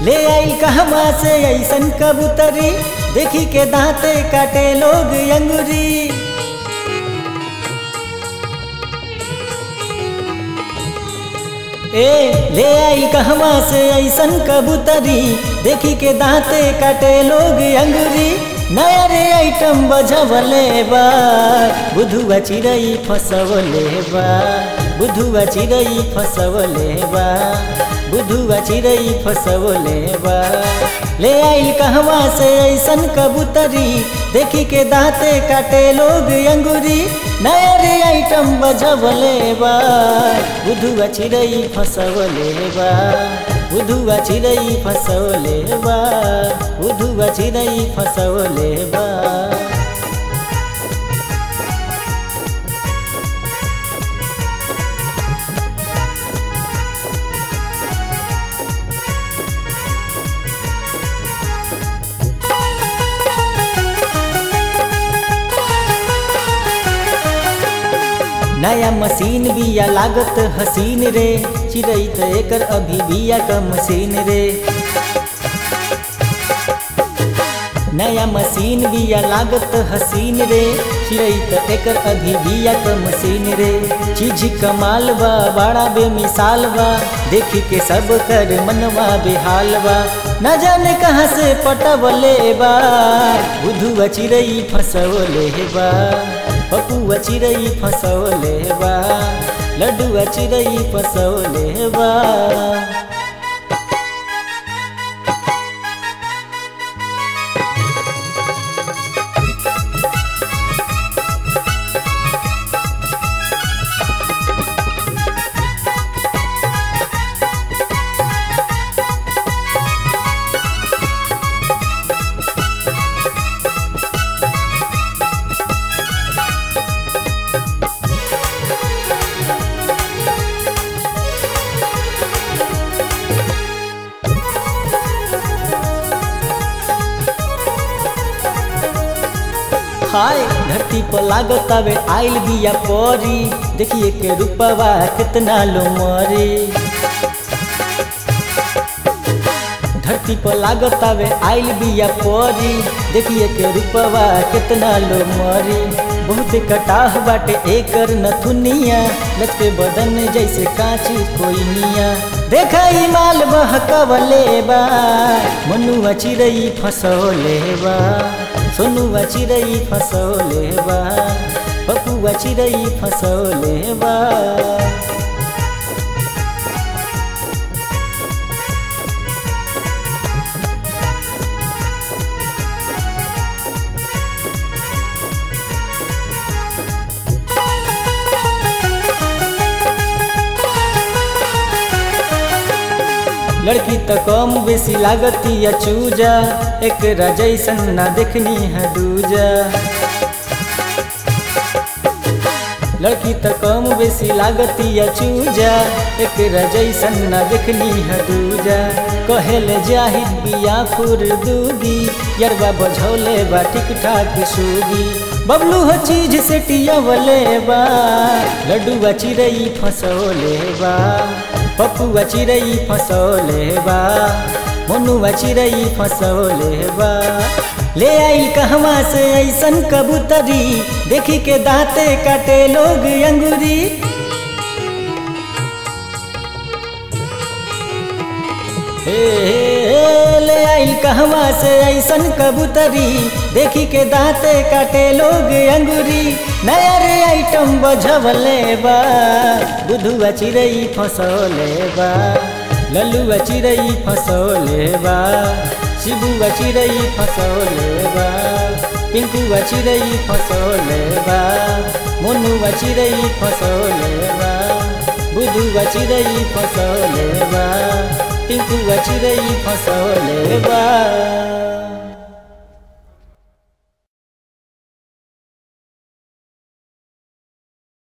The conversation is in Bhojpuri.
ले आइल कहवा से ऐसन कबूतरी देखी के दांते काटे लोग अंगुरी ए ले आई कहवा से ऐसन कबूतरी देखी के दांते काटे लोग अंगुरी नया रे आइटम बजवले बा बुधुआ चिड़ई फसवले बा बुधुआ चिड़ई फसवले बा बुधुआ चिड़ई फसवले बा ले आइल कहवा से ऐसन कबूतरी देखी के दांते काटे लोग अंगुरी नया रे आइटम बजवले बा बुधुआ चिड़ई फसवले बा बुधुआ चिड़ई फसवले बा बुधुआ चिड़ई फसवले बा नया मशीन बिया लागत हसीन रे चिड़ई त एकर अभी बिया क मशीन रे नया मशीन बिया लागत हसीन रे चिड़ई त एकर अभी बिया क मशीन रे चीज कमाल बा बड़ा बेमिसाल बा देखी के सब कर मनवा बेहाल बा न जाने कहाँ से पटवले बा बुधुआ चिड़ई फसवले बा पपुआ चिड़ई फसौले बा लड्डुआ चिड़ई फसौले बा हाय धरती पर लागत आवे आइल बिया परी देखिए के रूपवा कितना लो मरी धरती पर लागत आवे आइल बिया परी देखिए के रूपवा कितना लो मरी बहुत कटाह बाटे एकर नथुनिया लचके बदन जैसे कांची कोई निया देखा ई माल बहकवले बा मनुआ चिड़ई फसौले बा सोनुआ चिड़ई फसौले बा पपुआ चिड़ई फसौले बा लड़की तो कम बेसी लागती या चूजा एक जैसन ना देखनी है दूजा लड़की तो कम बेसी लागती या चूजा एक जैसन ना देखनी है दूजा कहेल जाहिद बिया फुर दूगी यरबा बझौले बा ठीक ठाक सूगी बबलू हो चीज से टियावले बा लड्डुआ चिड़ई फसौले बा पपुआ चिड़ई फसौले बा मनुआ चिड़ई फसौले बा ले आई कहवा से ऐसन कबूतरी देखी के दांते काटे लोग अंगूरी हे, हे, ले आइल कहवा से ऐसन कबूतरी देखी के दांते काटे लोग अंगूरी नया रे आइटम बझवले बा बुधुआ चिड़ई फसौले बा लल्लुआ चिड़ई फसौले बा शिबुआ चिड़ई फसौले बा पिंकुआ चिड़ई फसौले बा मोनुआ चिड़ई फसौले बा बुधुआ चिड़ई फसौले बा टिंकुआ चिड़ई फसौले बा